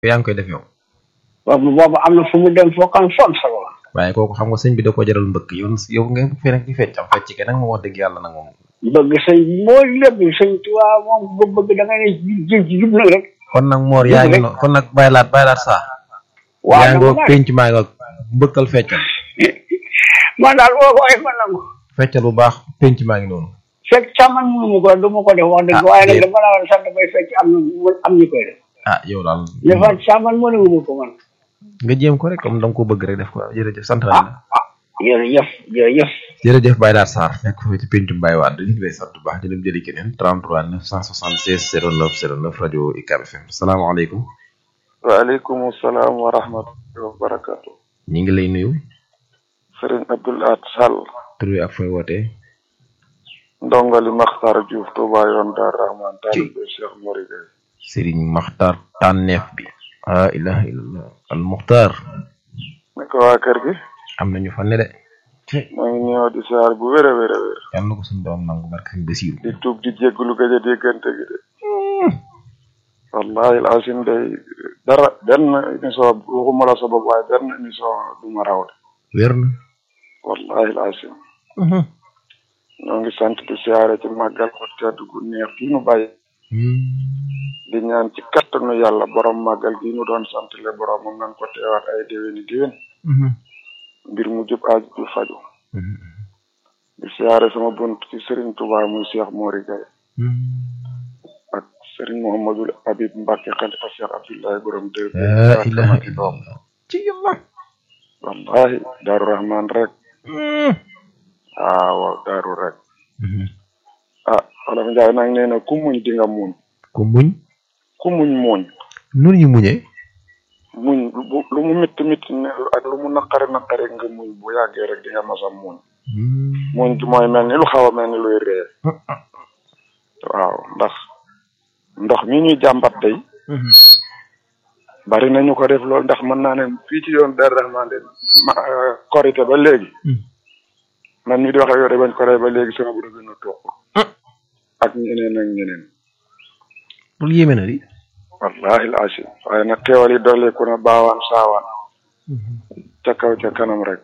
yaa ngi koy def yow boobu boobu am na fu mu dem foo xam fon solo la waaye kooku xam nga sëñ bi da ko jaral mbëkk yow yow nga fi nekk di fecc am fecc ke nag moom wax dëgg yàlla nag moom bëgg sëñ mooy lépp sëñ Tuubaa moom bu bëgg da nga ne ji ji jub na rek kon nag moor yaa ngi no kon nag bàyyi laat bàyyi laat saa waaw yaa ngi dama penc maa ngi mbëkkal feccal man daal boo ko waxee man nangu feccal bu baax penc maa ngi noonu fekk sax man mënu ma ko du ma ko def wax dëgg Ah, waaye nag déet. dama la war sant bay fekk am na am ñu koy def ah yow daal dafa sax man mënu ma ko man nga jéem ko rek comme da nga ko bëgg rek def ko jërëjëf sant nañ la ah jërëjëf jërëjëf jërëjëf Baye Laat Sarr nekk foofu ci pencum Baye Wade ñu ngi lay sant bu baax di leen jëli keneen 33 976 09 09 rajo UCAB FM salaamaaleykum waaleykum salaam wa rahmatullahi wa barakatu ñi ngi lay nuyu sëriñ Abdoul Ahad Sall tur wi ak fooy wootee ndongali Maxtar Diouf Touba yoon Dar Rahman taalibe Cheikh Mori Gueye Serigne Makhtar tànneef bi ah ilaha illallah al Mukhtar naka waa kër gi am nañu fa ne de maa ngi ñëw di siyaar bu wér a wér a wér yàlla na ko suñu doom nangu barke sëñ Basiiru di tuub di jégglu gëj a déggante gi de wallahi asim day dara benn émission waxuma la sa bopp waaye benn émission du ma raw de wér na wallahi asim ñoo ngi sant di siyaare ci màggal ko tedd gu neex gi nu bàyyi di ñaan ci kattanu yàlla borom màggal gi ñu doon sant le borom moom nañ ko teewaat ay déwéni déwén mbir mu jub aaj ju faju di siyaare sama bunt ci Serigne Touba muy Cheikh Mori Gaye ak Serigne Mouhamadul Habib Mbacke xalifa Cheikh Abdoulaye borom dër la ilaha illallah ci yàlla wallahi Daaru Rahman rek ah waaw daaru rek ah Wolof Njaay nag nee na ku muñ di nga muñ ku muñ ku muñ muñ nun ñu muñee muñ lu lu mu métti métti ne ak lu mu naqari naqari nga muñ bu yàggee rek di nga mas a muñ muñ gi mooy mel ni lu xaw a mel ni luy ree waaw ndax ndox mi ñuy jàmbat day bari nañu ko def loolu ndax mën naa ne fii ci yoon Darou Rahman de ma korité ba léegi man mi di wax ak yow de bañ koré ba léegi sama bu gën a toog ak ñeneen ak ñeneen loolu yéeme na di wallahi al asim waaye nag teewal yi dolliku na baawaan saawaan ca kaw ca kanam rek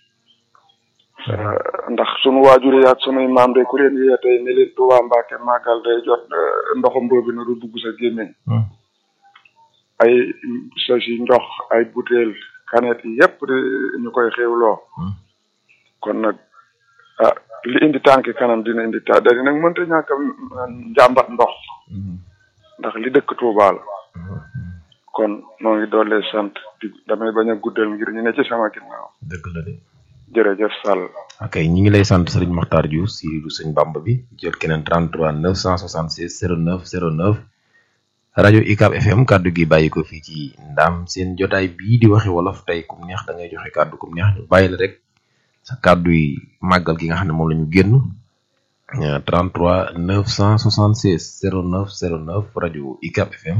ndax sunu waajur yi ak sunuy maam de ku leen yee tey ne leen Tuubaa Mbàkke màggal day jot ndoxam boobu na du dugg sa gémmiñ ay sasi ndox ay butéel kanet yi yépp di ñu koy xéwloo kon nag ah li indi tànki kanam dina indi ta da nag mënta ñàkk a njàmbat ndox ndax li dëkk Tuubaa la kon noo ngi doole sant di damay bañ a guddal ngir ñu ne ci sama ginnaaw dëgg la de jërëjëf Sall ok ñi ngi lay sant Serigne Makhtar Diouf si du sëñ Bamba bi jël keneen 33 976 09 09 rajo UCAB FM kaddu gi bàyyi ko fii ci ndaam seen jotaay bii di waxe wolof tey kum neex da ngay joxe kaddu kum neex ñu bàyyi la rek sa kaddu yi màggal gi nga xam ne moom la ñu génn 33 976 09 09 rajo UCAB FM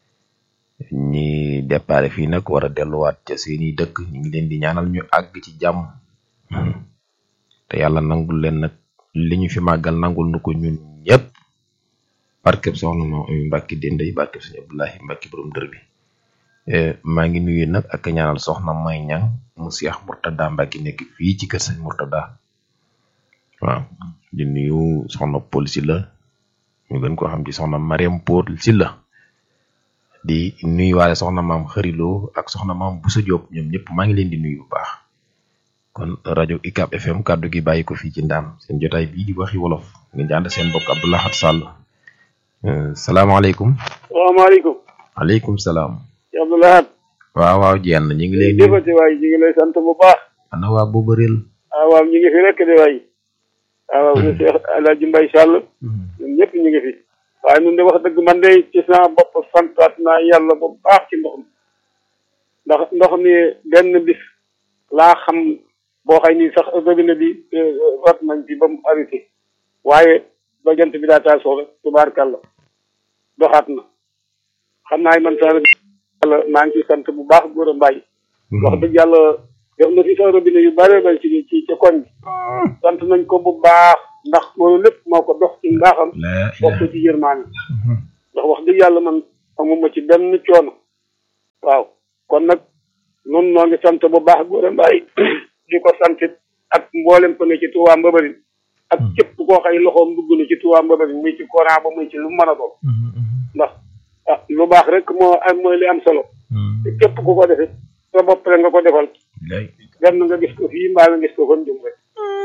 ñi déparé fii nag war a delluwaat ca seeni dëkk ñu ngi leen di ñaanal ñu àgg ci jàmm te yàlla nangul leen nag li ñu fi màggal nangul nu ko ñun ñëpp barkeb soxna moom ami mbàkki dénday barkeb sëñ Abdoulahi mbàkki borom dër bi maa ngi nuyu nag ak ñaanal soxna may ñang mu Seex Murtada mbàkki nekk fii ci kër sëñ Murtada waaw di nuyu soxna Paul Sylla ñu gën koo xam ci soxna Mariam Paul Sylla di nuyu waale soxna maam xëriloo ak soxna maam Boussa Diop ñoom ñëpp maa ngi leen di nuyu bu baax kon rajo UCAB FM kaddu gi bàyyi ko fii ci ndaam seen jotaay bii di waxi wolof ngeen di ànd seen mbokk Abdou Lahad Sall salaamaaleykum. salaamaaleykum. waaleykum salaam. Abdou Lahad. waaw waaw jenn ñu ngi lay nuyu. jëfati waay ñu ngi lay sant bu baax. ana waa boobu réel. ah waaw ñu ngi fi rek de waay. ah waaw monsieur El Hadj Mbaye Sall. ñun ñëpp ñu ngi fi. waaye ñun de wax dëgg man de ci sama bopp santaat naa yàlla bu baax ci ndox mi. ndax ndox mi benn bis laa xam boo xay ni sax robinet bi rat nañ ci ba mu arrêté waaye ba jant bi daa taal soxla tubaarkàlla doxaat na xam naa man sax yàlla maa ngi ciy sant bu baax góor a mbaay wax dëgg yàlla def na fi sax robinet yu bare bare ci ci ci koñ bi sant nañ ko bu baax ndax loolu lépp moo ko dox ci mbaaxam bokk ci yërmaane ndax wax dëgg yàlla man amuma ci benn coono waaw kon nag nun noo ngi sant bu baax góor mbaay di ko sant ak mboolem ko ne ci Touba Mbabarin ak képp koo xay loxoom dugg na ci Touba Mbabarin muy ci courant ba muy ci lu mën a doon ndax ah lu baax rek moo am mooy li am solo te képp ku ko defee sa bopp rek nga ko defal benn nga gis ko fii mbaa nga gis ko kon jëm rek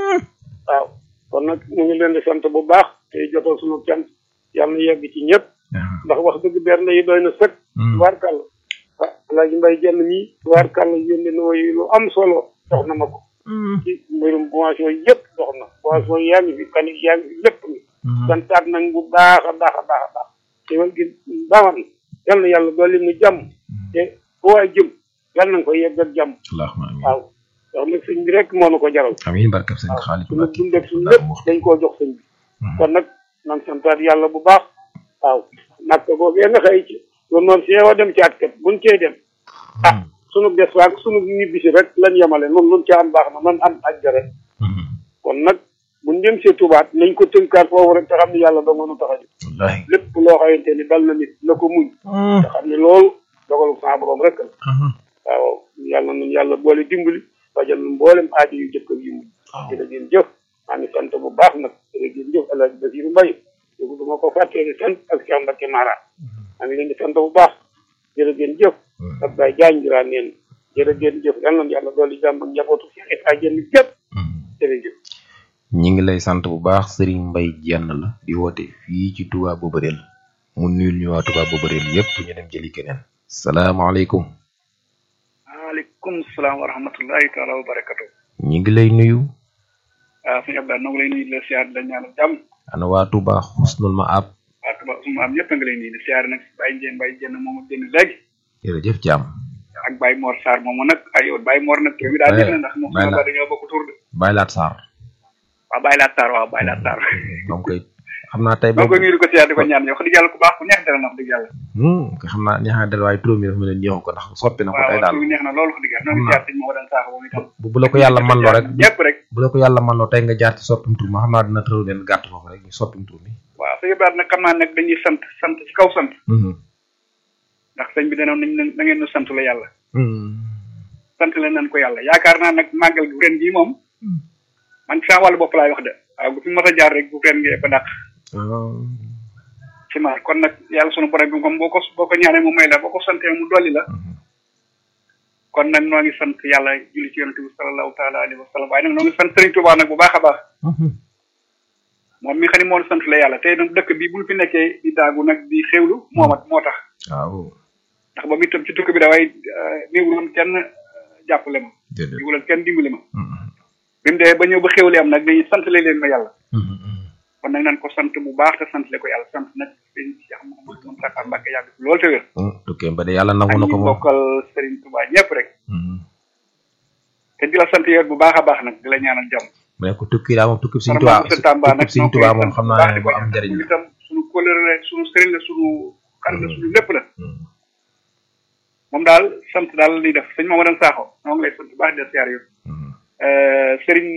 waaw kon nag ñu ngi leen di sant bu baax te jotal suñu cant yàlla na yegg ci ñëpp ndax wax dëgg benn yi doy na sëkk tubaarkàlla ah Alaaji Mbay jenn mii tubaarkàlla yónni na woy lu am solo dox na ma ko ci mbirum boisson yëpp dox na boisson yaa ngi fi kanik yaa ngi fi lépp ni santaat nañ bu baax a baax a baax a baax te wal gi bawan yal na yàlla dolli mu jàmm te fu waay jëm yal na nga ko yegg ak jàmm waaw ndax nag sëñ bi rek moo na ko jaral amiin barkab sëñ xaalis suñu dundeg suñu lépp dañ koo jox sëñ bi kon nag nan santaat yàlla bu baax waaw nag boobu nga xëy ci loolu noonu si yow dem ci at kat buñ cee dem ah sunu des waag sunu ñibbisi rek lan yemale noonu luñ ca am baax na man am aj rek kon nag buñ dem see tubaat nañ ko tënkaat foofu rek te xam ne yàlla dong nu tax a jóg lépp loo xamante ni dal na nit na ko muñ te xam ne loolu dogalu sa borom rek la waaw yàlla nañ yàlla boole dimbali fajal nu mboolem aajo yu jëkk ak yu mujj jërë ngeen jëf maa ngi sant bu baax nag jërë ngeen jëf El Hadj Basiru Mbay dugg du ma ko fàttee di sant ak Cheikh Mbacke Mara maa ngi leen di sant bu baax jërë ngeen jëf ak Baye Diagne Ndiraa neen jërë ngeen jëf yal na yàlla dolli jàmm ak njabootu Cheikh Issa Diène gépp jërëjëf ñi ngi lay sant bu baax Serigne Mbay jenn la di woote fii ci Touba Bobareel mu nuyul ñu waa Touba Bobareel yépp ñu dem jëli keneen salaamaaleykum waaleykum salaam wa rahmatullahi taala wa barakatu ñi ngi lay nuyu waaw suñu Abdou noo ngi lay nuyu di la siyaar di la ñaanal jàmm ana waa Touba xusnul ma ab waa Touba suma am ñëpp a ngi lay nuyu di siyaar nag Baye Ndiène Baye Diène moomu génn léegi jërëjëf jàmm ak Baye Mor Sarr moomu nag ay yow Baye Mor nag tur bi daa def na ndax moom sama ba dañoo bokk tur de Baye Laat Sarr waaw Baye Laat Sarr waaw Baye Laat Sarr moom koy xam naa tey maa ngi koy nuyu di ko siyaar di ko ñaan yow wax dëgg yàlla ku baax ku neex dara na wax dëgg yàlla xam naa neex na del waaye turam yi dafa mel ni ñeexu ko ndax soppi na ko tey daal waaw neex na loolu wax dëgg yàlla noo ngi siyaar sëñ moo daan saaxo moom itam bu la ko yàlla man loo rek ñëpp rek bu la ko yàlla man loo tey nga jaar ci soppim tur ma xam naa dina tëral leen gàtt foofu rek ñu soppim tur mi waaw sëñ Ibrahima nag xam naa nag dañuy sant sant ci kaw sant ndax sëñ bi danoon nañ na ngeen nu sant la yàlla sant leen nañ ko yàlla yaakaar naa nag màggal gu ren gii moom man ci sama wàllu bopp laay wax de waaw bu fi mos a jaar rek bu ren ngee ko dàq ci maar kon nag yàlla sunu borom bi comme boo ko boo ko ñaanee mu may la boo ko santee mu dolli la kon nag noo ngi sant yàlla julli ci yonente bi sallallahu taala alayhi wa sallam waaye nag noo ngi sant Serigne Touba nag bu baax a baax moom mi xam ne moo sant la yàlla tey nag dëkk bi bu fi nekkee di daagu nag di xewlu moomat moo tax waaw ndax ba muy tam ci tukki bi daway néewuloon kenn jàppale ma néewuloon kenn dimbali ma bi mu dee ba ñëw ba xewli am nag dañuy sant leen ma yàlla kon nag nañ ko sant bu baax te sant le ko yàlla sant nag sëñ Cheikh Mouhamadou Moustapha Mbacke yàgg fi loolu te wér tukkee ba de yàlla nangu na ko ak ñi moom bokkal Serigne Touba ñëpp rek te di la sant yow bu baax a baax nag di la ñaanal jàmm mu ne ko tukki daa moom tukki Sëñ Tuubaa Tuubaa Tamba nag tukki Sëñ Tuubaa moom xam naa ne bu am njëriñ la itam suñu kóllëre la suñu sëriñ la suñu xarit la suñu lépp la moom daal sant daal li def sëñ Mamadou Sakho moo ngi lay sant bu baax di la siyaar yow sëriñ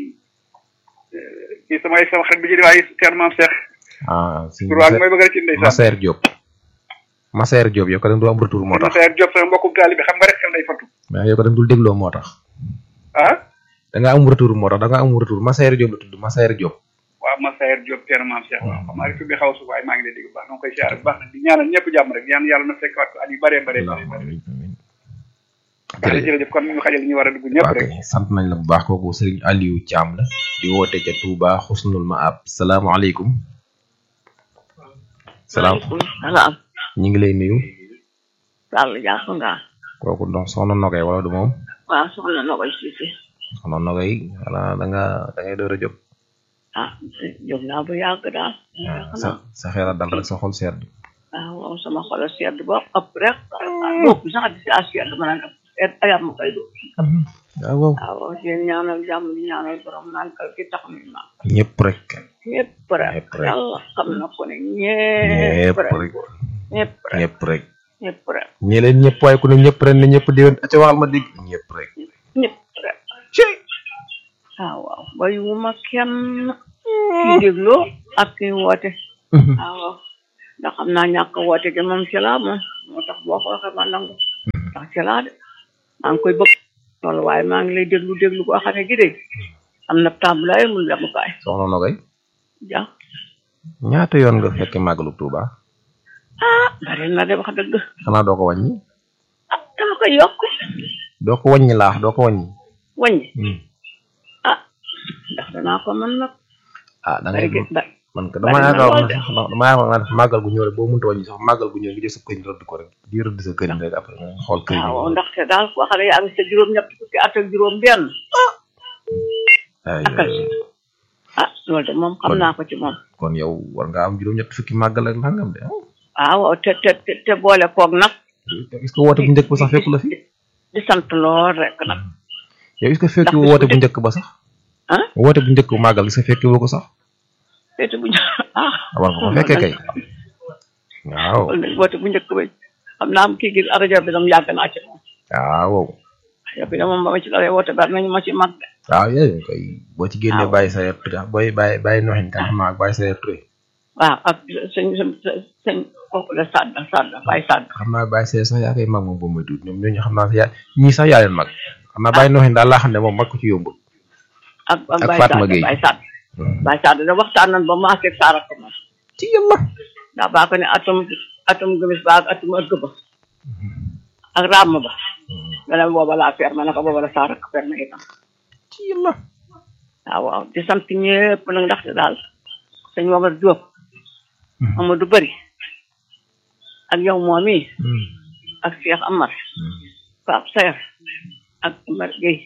kii samay sama xarit bi jëri waaye teer maam Cheikh ah si tur waag mooy bëgg rek ci ndeysaan Massaer Diop Massaer Diop yow ko dem du am retour moo tax Massaer Diop sama mbokkum taalibe xam nga rek xel day fattu mais yow ko dem dul dégloo moo tax ah da nga am retour moo tax da nga am retour Massaer Diop la tudd Massaer Diop waaw Massaer Diop teer maam Cheikh waaw xam naa rek bi xaw su waaye maa ngi lay dégg bu baax dama koy siyaar bu baax nag di ñaanal ñëpp jàmm rek ñaan yàlla na fekk waat ko at yu bëree bëree bëri amiin amiin bëri jërëjëf kon ñu xajal ñu war a dugg ñëpp waaw rek kay sant nañ la bu baax kooku Serigne Aliou Thiam la di woote ca Touba Xusnul Maab salaamaaleykum salaam salaam ñu ngi lay nuyu Sall jàpp nga kooku donc soxna Nogay wala du moom waaw soxna na koy siise soxna Nogay wala da nga da ngay door a jóg ah jóg naa bu yàgg daal sa sa xel a dal rek sa xol sedd waaw moom sama xol a sedd ba ëpp rek bopp sax di si sedd ma naan ëpp sedd ayam ma koy do waaw waaw waaw di ñaanal jàmm di ñaanal borom naan kal ki tax mi ma ñëpp rek ñëpp rek Ñëpp rek. yàlla xam na ko ne ñëpp ñëpp rek rek ñëpp rek ñëpp rek ñëpp rek ñi leen ñëpp waaye ku ne ñëpp ren ne ñëpp déwén ca waxal ma dégg ñëpp rek ñëpp rek waaw waaw bayuma kenn ki dégloo ak ki woote waaw waaw ndax xam naa ñàkk a woote gi moom ci laa moom moo tax boo ko waxee ma nangu ndax ci laa de maa ngi koy bëgg loolu waaye maa ngi lay déglu déglu koo xam ne gi de am na tàmbalaay mun demukaay soxna Nogay ja ñaata yoon nga fekke màggalu Touba ah bari na de wax dëgg xanaa doo ko wàññi ah dama koy yokk doo ko wàññi laax doo ko wàññi wàññi ah ndax danaa ko mën nag ah da bari ngay gi ba man ko bari dama na yaakaar lool ne de. sax dama yaakaar ne màggal gu ñëw rek boo mënta wàññi sax màggal gu ñëw nga jël sa këñ rëdd ko rek di rëdd sa këñ rek après nga xool këñ waaw ndaxte daal koo xam ne yaa ngi sa juróom ñett fukki at ak juróom benn ay akal ah loolu de moom xam naa ko ci moom kon yow war nga am juróom-ñett fukki màggal ak nangam de waaw waaw te te te te boole koog nag est-ce que woote bu njëkk ba sax fekku la fi di sant lool rek nag yow est-ce que fekki Ndax woote bu bu njëkk ba sax ah woote bu njëkk bu màggal est-ce que fekki woo ko sax féete bu njëkk ah war nga ko fekkee kay waaw loolu nag woote bu njëkk ba xam naa kii gi rajo bi dam yàgg naa ci moom waaw rajo bi de moom ba ma ci dalee woote ba nañu ma ci mag de waaw yooyu koy boo ci génnee waaw. bàyyi sa yer ture booy bàyyi bàyyi noxin kan xam naa ak bàyyi sa yer ture waaw ak sëñ sëñ sëñ kooku la sàdd sàdd bàyyi sàdd xam naa bàyyi sa sax yaa koy mag moom boo muy tuut ñoom ñooñu xam naa sax yaa ñii sax yaa leen mag xam naa bàyyi noxin daal laa xam ne moom mag ko ci yomb ak ak Ak bàyyi Fatma sàdd Gueye. bàyyi sàdd bàyyi sàdd da waxtaan nañ ba maase saara ko ma ci yàlla ndax baa ko ne atum atum gëmis ba ak atum ëgg ba ak ràmm ba nga ne booba laa fer ma ne ko booba la saara ko fer ma itam ci yàlla waaw waaw di sant ñëpp nag ndaxte daal sëñ Momar Diop Amadou Bari ak yow moom yi ak Cheikh Amar Pape Sayer ak Omar Gueye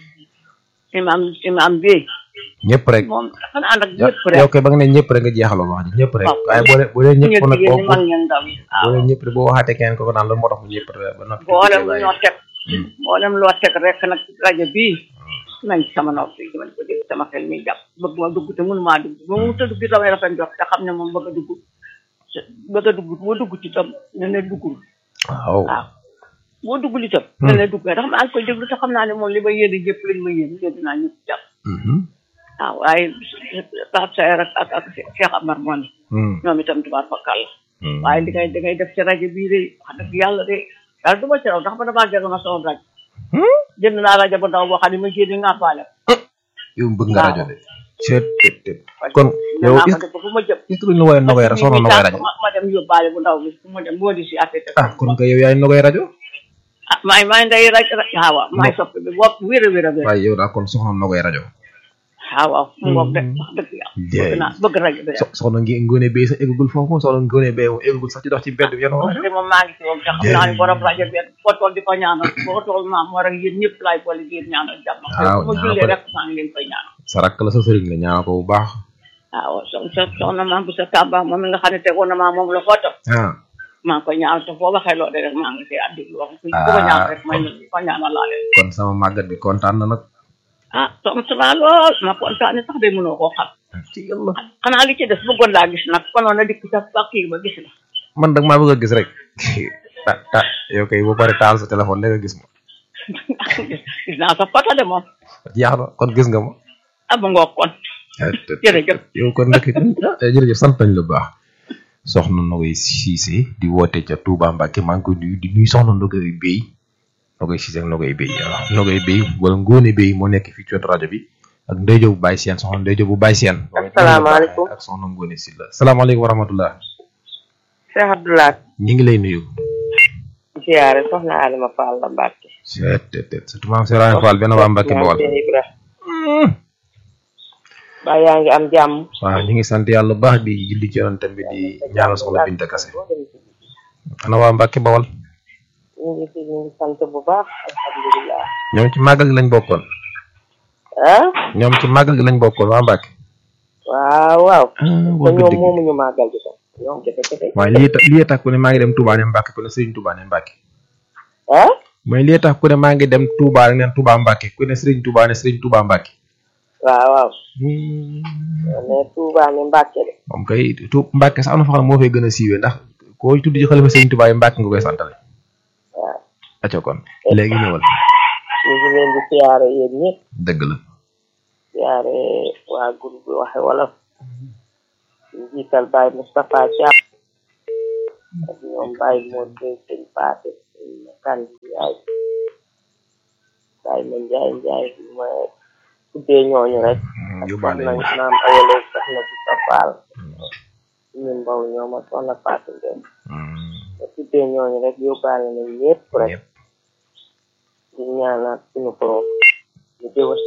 imam imam Bey ñëpp rek moom dafa na ànd ak yow ñëpp rek yow kay ba nga ne ñëpp rek nga jeexaloo wax ji ñëpp rek waaw. waaye boo dee boo dee ñëpp ñëpp nag jigéen boo ñi mag ñeen ndaw yi boo waaw dee ñëpp rek boo waxaatee keneen ko ko naan lan moo tax mu ñëpp rek ba noppi mboolem bàyyi. ñoo teg mboolem loo teg rek nag rajo bii nañ ci sama nopp yi man ko dégg sama xel mi jàpp bëgg ma dugg te mënu maa dugg ba mu ta dugg damay rafet jox te xam ne moom bëgg a dugg bëgg a dugg boo dugg ci tam ne ne duggul waaw waaw boo duggul itam ne ne dugg ndax maa ngi koy déglu te xam naa ne moom li ma yéene yëpp lañ ma yéene yéene naa ñëpp jàpp Mhm. waaw waaye Pape Sayer ak ak ak Cheikh Amar moom Hmm. ñoom itam tubaar fakkal la Hmm. waaye li ngay da ngay def ci rajo bii de wax dëgg yàlla de daal du ma ci raw ndax ba damaa jege ma sama rajo jënd naa rajo bu ndaw boo xam ne ma génne ngàppaale yow bëgg nga waaw. rajo de seet tet tet kon yow naa ko est def ba fu ma jëm ce que duñu la wooyee Nogoy rajo soxna Nogoy rajo ma ma dem yóbbaale bu ndaw bi fu ma dem boo di si àtte te ah kon kay yow yaay Nogoy rajo ah maay maay nday rajo waaw waaw maay soppi bi bopp wér a wér a wér waaye yow daal kon soxna Nogoy rajo waaw waaw mu ngoog de wax dëgg yàlla bëgg naa bëgg rajo bi de so soxna ngi ngóone bay sax eggagul foofu moom soxna ngóone bay moom eggagul sax ci dox ci mbedd bi yenn rajo te moom maa ngi fi woon te xam naa ne borom rajo bi foo toll di ko ñaanal foo toll naa moo rek yéen ñëpp laay boole di leen ñaanal jàmm waaw, fu ma ñaanal jullee ko de. rek maa ngi leen koy ñaanal sa rakk la sa sëriñ la ñaanal ko bu baax waaw so so soxna maam bu sa tàmba moom mi nga xam ne tegoon na maa moom la footo ah maa ngi koy ñaanal te foo waxee loolu rek maa ngi koy addi wax ku ko ñaan rek may ko ñaanal laa leen kon sama màggat bi kontaan na nag ah tontu naa lool ma kontaane sax de mënoo koo xam ci yàlla xanaa li ci des bëggoon laa gis nag konoon na dikk sa ba kii ba gis la man dag maa bëgg a gis rek ta ta yow kay boo pare taal sa téléphone léegi gis ma gis naa sa photo de moom jeex na kon gis nga ma ah ba ngoog kon jërëjëf yow kon ndekk jërëjëf sant nañ la bu baax soxna Nogoy Cissé di woote ca Touba Mbacke maa ngi koy nuyu di nuyu soxna Nogoy Bey Nogoy Cissé ak Nogoy Bey waaw Nogoy Bey wala Ngóone Bey moo nekk fii ci wetu rajo bi ak Ndeye Diop bu Baye Sène soxna Ndeye Diop bu Baye Sène Asalaamaaleykum. ak soxna Ngóone Sylla salaamaaleykum wa rahmatullah Cheikh Abdoulaye ñi ngi lay nuyu ziyaare soxna Adama Fall la Mbàkke seet tet tet surtout maam Serigne Fall benn waa Mbacke Bawal Cheikh Ibra ba yaa ngi am jàmm waaw ñu ngi sant yàlla bu baax di julli ci yonentam bi di ñaanal soxna Binta Kase ana waa Mbacke Bawal ñu ngi fi ñu ngi sant bu baax alhamdulilah ñoom ci màggal gi lañ bokkoon ah ñoom ci màggal gi lañ bokkoon waa Mbacke waaw waaw te wax nga ñoom dëgg moomuñu màggal gi tam ñoom kese kese waaye lii tax lii tax ku ne maa ngi dem Touba ne Mbacke ku ne Serigne Touba ne Mbacke ah mooy lii tax ku ne maa ngi dem Touba rek ne Touba Mbacke ku ne Serigne Touba ne Serigne Touba Mbacke waaw waaw mais Touba ne Mbàkke de moom kay tu Mbacke sax am na fa xam ne moo fay gën a siiwee ndax koo tudd ci xalifa Serigne Touba yi Mbacke nga koy santale waaw acca kon léegi ñëwal ñu ngi leen di siyaare yéen ñëpp dëgg la siyaare waa groupe bi waxe wolof ñu jiital Baye Moustapha Thiam ak ñoom Baye Modou Gueye sëñ Paate sëñ kan njaay Baye ma njaay njaay ma tuddee ñooñu rek ak yóbbaale soxna ñu. naam awale soxna bu sa faal ñun mbaw ñooma soxna Fatou Ngeen ma tuddee ñooñu rek yóbbaale nañ ñëpp rek ñëpp di ñaanaat suñu borom ñu déwén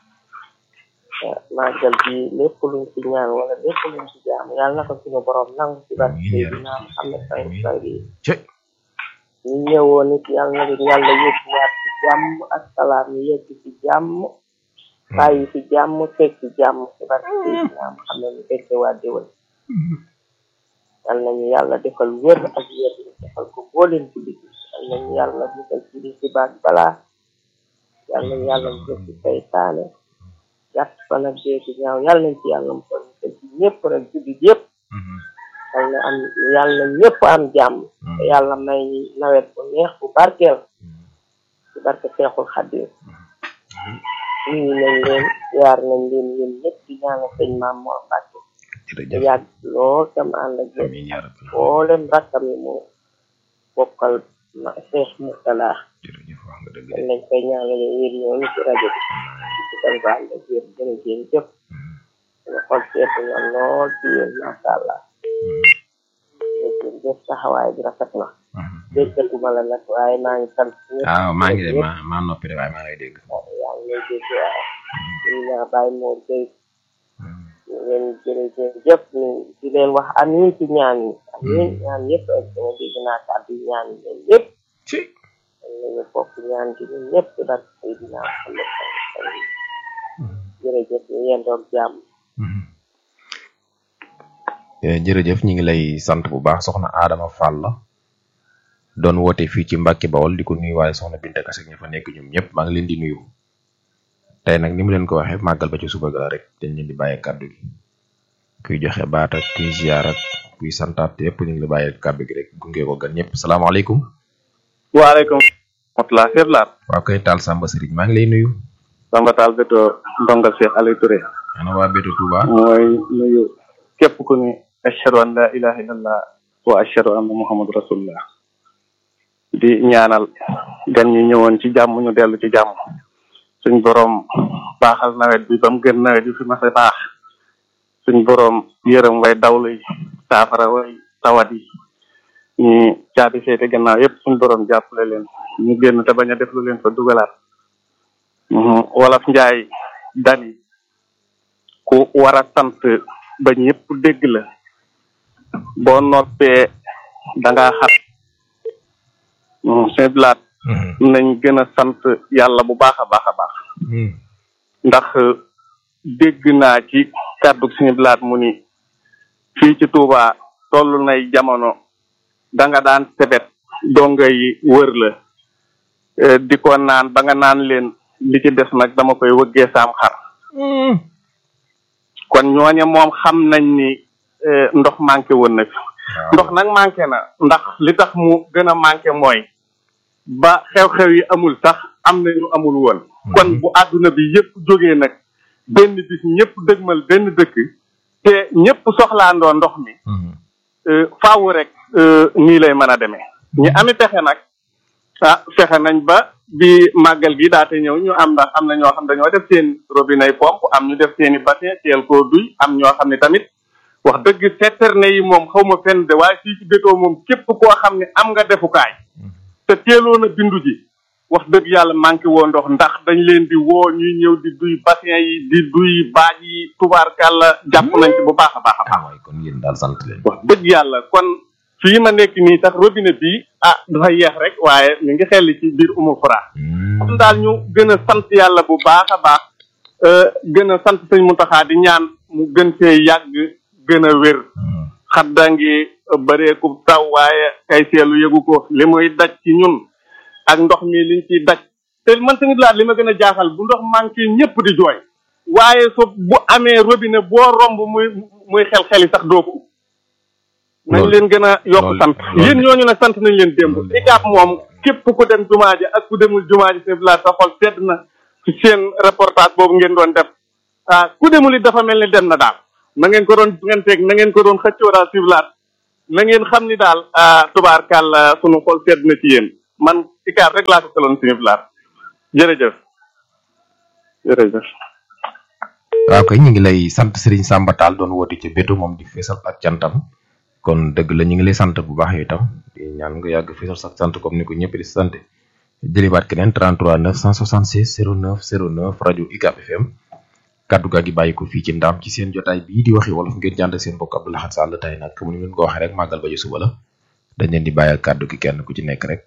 màggal bi lépp luñ ci ñaan wala lépp luñ ci jaam yàlla na ko suñu borom nangu ci barke Seydina Muhammad sallallahu alayhi wa cëy ñu ñëwoon nit yàlla na leen yàlla yóbbuwaat ci jàmm ak salaam ñu yegg ci jàmm bàyyi ci jàmm teg ci jàmm ci barke Seydina Muhammad ñu fekke waa déwén yàlla nañu yàlla defal wér ak wér ñu defal ko booleen ci biti yàlla nañu yàlla musal ci li ci baag balaa yàlla nañu yàlla musal ci saytaane gàtt fan ak dee ci ñaaw yàlla nañ ci yàlla musal musal ci ñëpp rek jullit yëpp yàlla na am yàlla na ñëpp am jàmm te yàlla may nawet bu neex bu barkeel ci barke Seexul Xadim nuyu nañ leen yaar nañ leen yéen ñëpp di ñaanal sëñ Maam Mor Mbàkke te jërëjëf yàgg lool tam ànd ak yéen amiin yaa rabbi mboolem rakkam yi mu bokkal ma Seex Murtala jërëjëf wax nga dëgg dañ de lañ koy ñaanale yéen ñooñu ci rajo bi ci kër ba ànd ak yéen jërë ngeen jëf ñu xol seetu na lool ci yéen masha Allah jërë ngeen jëf taxawaay bi rafet na déggatuma la nag waaye maa ngi sant ñëpp waaw maa ngi de maa maa noppi de waaye maa ngi lay dégg yaa ngi lay dégg waaye ñu naa bàyyi moo jëy ñu leen jërëjëf jëf ñu di leen wax amiin ci ñaan yi amiin ñaan yëpp ak sama dégg naa kàddu yi ñaan yi leen yëpp ci nañu bokk ñaan gi ñun ñëpp ci barke Seydina Muhammad sallallahu alayhi wa sallam jërëjëf ñu yendoog jàmm Eh, jërëjëf ñi ngi lay sant bu baax soxna Adama Fall la doon woote fii ci Mbàkke Bawol di ko nuyu waaye soxna Binta Kase ña fa nekk ñoom ñëpp maa ngi leen di nuyu tey nag ni mu leen ko waxee màggal ba ci suba ga la rek dañ leen di bàyyee kàddu gi kuy joxe baat ak kuy ziar ak kuy santaat yëpp ñu ngi la bàyyee kàddu gi rek gunge ko gan ñëpp salaamaaleykum waaleykum rahmatulah Cheikh Laat waa koy taal Samba Sëriñ maa ngi lay nuyu Samba Tall Beto ndongal Cheikh Aliou Touré ana waa Bétu Touba mooy nuyu képp ku ni ashhadu an la ilaha illallah wa ashhadu anna muhammadu rasulullah di ñaanal gan ñi ñëwoon ci jàmm ñu dellu ci jàmm suñ boroom baaxal nawet bi ba mu gën nawet bi fi mas a baax suñ boroom yërëm way dawlu yi saafara way tawat yi ñi caabi féete gannaaw yépp suñ boroom jàppale leen ñu génn te bañ a def lu leen fa dugalaat Mhm. wolof njaay dani ku war a sant ba ñëpp dégg la boo noppee da ngaa xat sëñ blaat nañ gën a sant yàlla bu baax a baax a baax ndax dégg naa ci kàddu sëñ blaat mu ni fii ci Touba toll nay jamono da nga daan sebet donga yi wër la eh, di ko naan ba nga naan leen li ci des nag dama koy wëggee saam xar kon ñooñe moom xam nañ ni eh, ndox manqué woon na fi ndox nag manqué na ndax li tax mu gën a manqué mooy ba xew-xew yi amul sax am na ñu amul woon kon bu àdduna bi yëpp jógee nag benn bis ñëpp dëgmal benn dëkk te ñëpp soxlaandoo ndox mi eh, faaw rek eh, nii lay mën a demee ñi ami pexe nag ah fexe nañ ba bi màggal gi daate ñëw ñu am ndax am na ñoo xam dañoo def seen robinet pompe am ñu def seen i bassin teel koo duy am ñoo xam ne tamit wax dëgg citerne yi moom xaw ma fenn de waaye fii ci bétoo moom képp koo xam ne am nga defukaay te teeloon a bindu ji wax dëgg yàlla manqué woo ndox ndax dañ leen di woo ñuy ñëw di duy bassin yi di duy baaj yi tubaarkàlla jàpp nañ ci bu baax a baax a baax ah waay kon yéen daal sant leen wax dëgg yàlla kon fii ma nekk nii sax robinet bi ah dafa yeex rek waaye mi ngi xel ci biir umu fura kon daal ñu gën a sant yàlla bu baax a baax euh, gën a sant sëñ Muntaxa di ñaan mu gën see yàgg gën a wér xadda ngi bëreeku taw waaye kay seelu yëgu ko li muy daj ci ñun ak ndox mi liñ ciy daj te man tamit laa li ma gën a jaaxal bu ndox manqué ñëpp di jooy waaye so bu amee robinet boo romb muy muy xel xeli sax doo ko nañ Loolu- leen gën a yokk loolu- sant loolu- yéen ñooñu nag sant nañ leen démb loolu- ICAP moom képp ku dem jumaa ji ak ku demul jumaa ji seen village sa xol sedd na ci seen reportage boobu ngeen doon def ah ku demul it dafa mel ni dem na daal na ngeen ko doon ngeen teg na ngeen ko doon xëccoo daal si village na ngeen xam ni daal ah tubaarkàlla sunu xol sedd na ci yéen man ikaar rek laa ko kaloon suñu laat jërëjëf jërëjëf waaw kay ñu ngi lay sant Serigne Samba Tall doon woote ca bétu moom di feesal ak cantam kon dëgg la ñu ngi lay sant bu baax yow itam di ñaan nga yàgg feesal sa sant comme ni ko ñëpp di sant jëliwaat keneen 33 966 09 09 rajo UCAB FM kaddu gaa gi bàyyi ko fii ci ndam ci seen jotaay bii di waxi wolof ngeen jànd seen mbokk Abdou Lahad Sall tey nag comme ni ngeen ko waxee rek màggal ba ci suba la dañ leen di bàyyi ak kaddu gi kenn ku ci nekk rek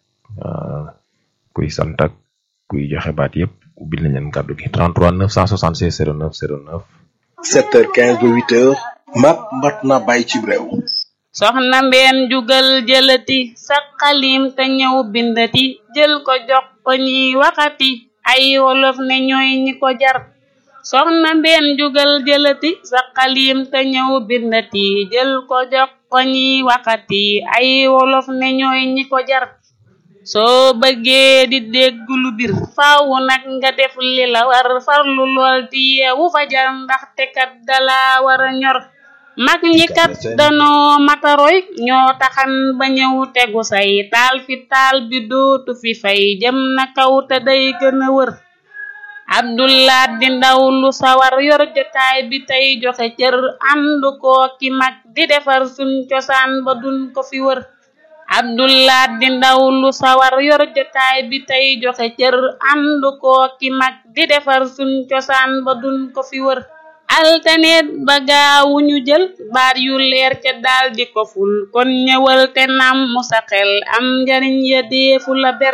kuy sant ak kuy joxe baat yëpp ubbil nañ leen kaddu gi 33 966 09 09. 7h15 ba 8h mat mat na bàyyi ci réew. soxna mbeen jugal jëlati sa xalim te ñëw bindati jël ko jox ko ñiy waxati ay wolof ne ñooy ñi ko jar soxna mbeen jugal jëlati sa xalim te ñëw bindati jël ko jox ko ñiy waxati ay wolof ne ñooy ñi ko jar soo bëggee di dégg lu bir faaw nag nga def li la war farlu lool di yeewu fajar ndaxte kat dala war a ñor mag ñi kat danoo mataroy ñoo taxan ba ñëw tegu say taal fi taal bi dootu fi fay jëm na kaw te day gën a wër abdullah di ndaw lu sawar yor jotaay bi tey joxe cër ànd koo ki mag di defar suñ cosaan ba duñ ko fi wër abdullah di ndaw lu sawar yor jotaay bi tey joxe cër ànd koo ki mag di defar suñ cosaan ba duñ ko fi wër altaneet ba gaawuñu jël baat yu leer ca daal di ko ful kon ñëwal te nam mu sa xel am njariñ ya deefu la ber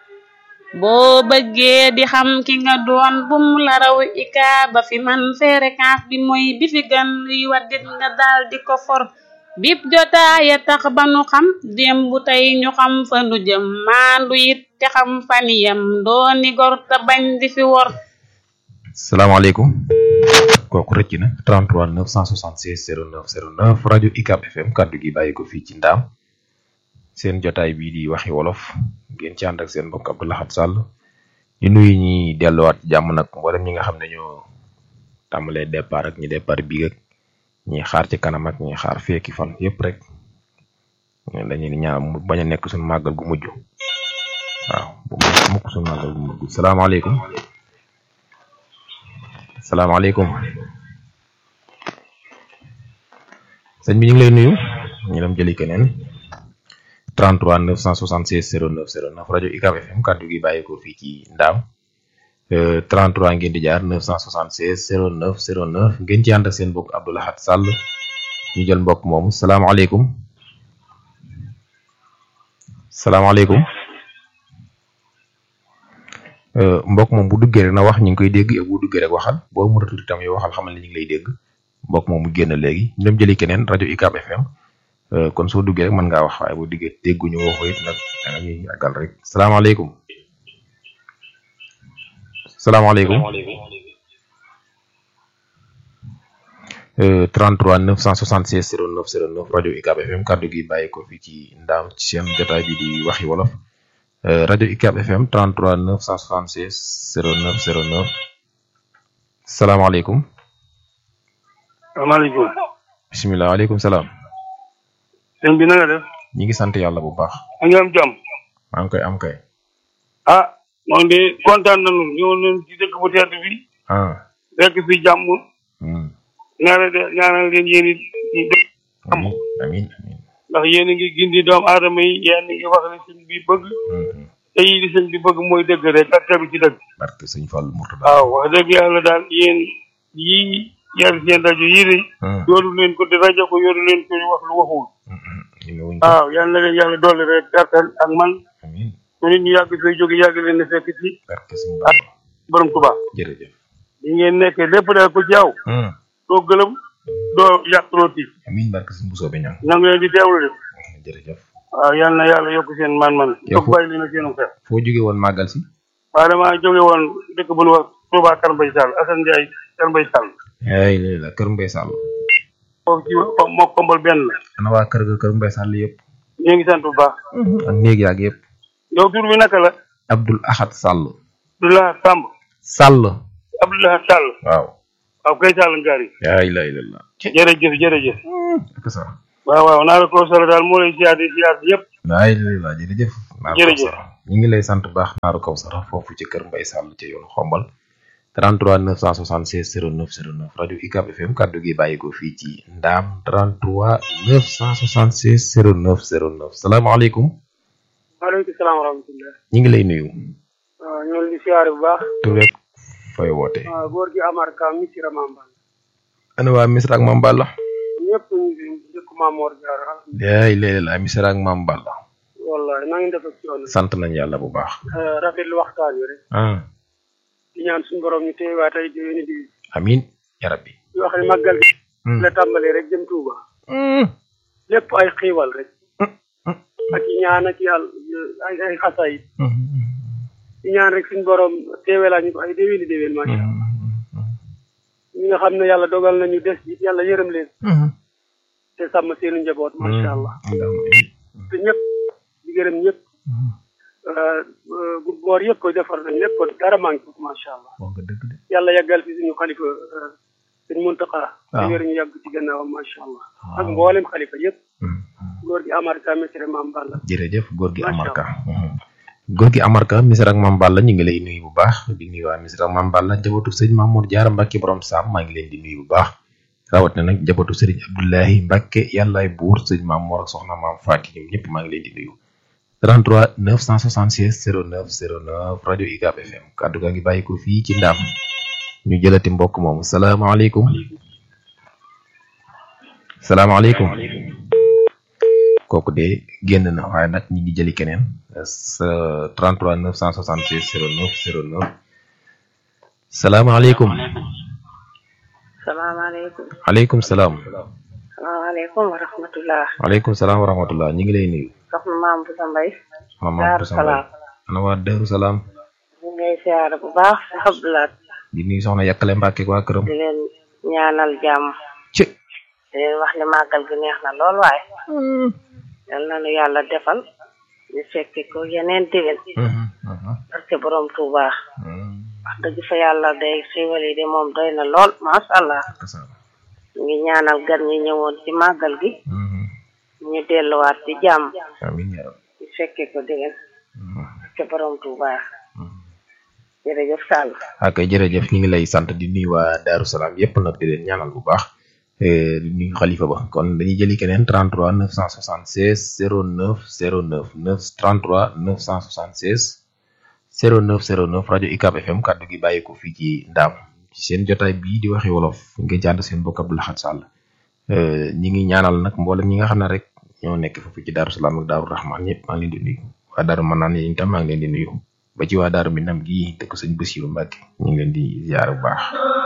boo bëggee di xam ki nga doon bum la raw ika ba fi man fréquence bi mooy bi fi gan luy waddit nga daal di ko for bip jotaaya tax ba nu xam démb tey ñu xam fa nu jëm maandu it te xam faniyam dooni gor te bañ di fi wor salaamaaleykum kooku rëcc na 33 966 09 09 rajo UCAB FM kaddu gi bàyyi ko fii ci ndaam seen jotaay bii di waxi wolof ngeen ci ànd ak seen mbokk Abdou Lahad Sall di nuyu ñi delluwaat jàmm nag mboolem ñi nga xam ne ñoo tàmbalee départ ak ñi départ bii ak ñi xaar ci kanam ak ñi xaar feeki fan yëpp rek dañuy ñaan mu bañ a nekk suñu màggal gu mujj waaw bu mukk suñu màggal gu mujj salaamaaleykum salaamaaleykum sëñ bi ñu ngi lay nuyu ñu dem jëli keneen 33 966 09 09 rajo UCAB FM kaddu gi bàyyi ko fii ci Ndaam 33 ngeen di jaar 976 09 09 ngeen ci ànd ak seen mbokk Abdou Lahad Sall ñu jël mbokk moomu salaamaaleykum salaamaaleykum mbokk moom bu duggee rek na wax ñu ngi koy dégg bu duggee rek waxal boo mu ratuti tam yow waxal xamal ne ñu ngi lay dégg mbokk moom mu génn léegi ñu dem jëli keneen rajo UCAB FM kon soo duggee rek mën ngaa wax waaye boo diggee dégguñu waxu it nag da nga ñuy àggal rek salaamaaleykum salaamaaleykum 33 966 09 09 rajo UCAB FM kaddu gi bàyyi ko fii ci ndaam ci seen jotaay bi di waxi wolof rajo UCAB FM 33 966 09 09 salaamaaleykum. salaamaaleykum. bisimilah waaleykum salaam. sëñ bi na nga def. ñi ngi sant yàlla bu baax. a ngi am jàmm. maa ngi koy am kay. ah moom de kontaan nañu ñëw nañ ci dëkk bu tedd bi. ah. fekk fi jàmm. ñaanal de ñaanal leen yéen it ñu def am amiin amiin ndax yéen a ngi gindi doomu aadama yi yéen a ngi wax ne sëñ bi bëgg te yi di sëñ bi bëgg mooy dëgg rek ak tegu ci dëgg barke sëñ Fall Mourtada waaw wax dëgg yàlla daal yéen yii yar seen rajo yii de yoolu leen ko di rajo ko yoolu leen ko wax lu waxul waaw yal na leen yàlla dolli rek gàttal ak man amiin ñu nit ñu yàgg fay jóge yàgg leen ne fekk ci barke sëñ ak borom Tuubaa jërëjëf li ngeen nekkee lépp daal ko ci yow doo gëlëm doo yàqloo tiit amiin barke sëñ Bousso bi ñaan nangu leen di teewlu de jërëjëf waaw yal na yàlla yokk seen man-man Yow yokk fo- bàyyi li na seenu xel foo jóge woon màggal si waaw damaa jóge woon dëkk bu nu wax Touba Kër Mbay Sall Assane Ndiaye Kër Mbay Sall ay léegi la kër Mbay Sall foofu ci moo kombal benn la ana waa kër ga kër Mbay Sall yëpp ñu ngi sant bu baax ak néeg yaag yëpp yow tur bi naka la Abdul Ahad Sall Abdoulaye Samb Sall Abdoulaye Sall waaw waaw kay Sall ngaari yaa ilaha illallah jërëjëf jërëjëf ak sa waaw waaw naa la ko solo daal moo lay siyaar di siyaar bi yëpp waay la jërëjëf naaru Jërëjëf. Kawsara ñu ngi lay sant bu baax naaru Kawsara foofu ci kër Mbay Sàll ca yoonu xombal 33 976 09 09 rajo UCAB FM kaddu gi bàyyi ko fii ci ndaam 33 976 09 09 salaamaaleykum maaleykum salaam wa rahmatulah. ñu ngi lay nuyu waaw ñoo ngi di siyaare bu baax. tur rek fooy woote waaw góor gi Amar Ka Missirah Mambal. ana waa Misra ak Mame Balla ñëpp ñu ngi fi dëkk Mamor Diarra. yaay léeg la Misra ak Mame Balla wallahi na ngeen def ak coono. sant nañ yàlla bu baax rafetlu waxtaan wi rek. ah di ñaan suñu borom ñu teewaat ay déwéni di amin ya rabbi di wax ne màggal gi. la tàmbalee rek jëm Touba. lépp ay xiiwal rek. ak i ñaan ak yàlla ay ay xasaayit. di ñaan rek suñu borom teewelaa ñu ko ay déwéni déwén macha allah. ñi nga xam ne yàlla dogal nañu des it yàlla yërëm leen. te sàmm seenu njaboot macha allah. te ñëpp di gërëm ñëpp. bu boor yëpp koy defar nañ lépp dara manqué ko macha allah. yàlla yàggal fi suñu xalifa suñu muntaqa te wér ñu yàgg ci gannaawam macha allah. ak mboolem xalifa yëpp. góor gi Amar Ka Missirah Mame Balla. jërëjëf góor gi Amar Ka góor gi Amar Ka Missirah ak Mame Balla ñu ngi lay nuyu bu baax di nuyu waa Missirah ak Mame Balla njabootu sëñ Mamour Diarra Mbacke borom Sam maa ngi leen di nuyu bu baax rawat na nag njabootu sëriñ Abdoulahi Mbacke yàllaay buur sëñ Mamour ak soxna Maam Faati ñoom ñëpp maa ngi leen di nuyu 33 976 09 09 rajo UCAB FM kaddu gaa ngi bàyyi ko fii ci Ndam ñu jëlati mbokk moomu salaamaaleykum salaamaaleykum kooku de génn na waaye nag ñi ngi jëli keneen sa 33 976 09 09 salaamaaleykum salaamaaleykum aleykum salaam salaamaaleykum wa rahmatullah waaleykum salaam wa rahmatullah ñu ngi lay nuyu soxna maam bu sa mbay mama Daaru Boussa Mbaye Salaam ana waa Daaru Salaam ñu ngay siyaare bu baax si Abdoulaat di nuyu soxna Yakkale Mbàkke ak waa këram di leen ñaanal jàmm ci di leen wax ne màggal gi neex na lool waaye yal na nu yàlla defal ñu fekki ko yeneen déwén parce que borom Tuuba wax dëgg fa yàlla day xéwal yi de moom doy na lool masha allah ñu ngi ñaanal gan ñi ñëwoon ci màggal gi ñu delluwaat ci jàmm amiin yaa rabbi ñu fekke ko déwén parce que borom Tuuba jërëjëf Sall ak jërëjëf ñu ngi lay sant di nuyu waa Daaru Salaam yépp nag di leen ñaanal bu baax eh, di nuyu xalifa ba kon dañuy jëli keneen 33 976 09 09 9 33 976 09 09 rajo UCAB FM kaddu gi bàyyi ko fii ci Ndaam ci seen jotaay bii di waxi wolof ngeen jànd seen mbokk Abdou Lahad Sall Eh, ñi ngi ñaanal nag mboolem ñi nga xam ne rek ñoo nekk foofu ci Daaru Salaam ak Daaru Rahman ñëpp maa ngi leen di nuyu waa Daaru Manaan yi itam maa ngi leen di nuyu ba ci waa Daaru Minam gii dëkk sëñ Basiru Mbàkke ñu ngi leen di ziar bu baax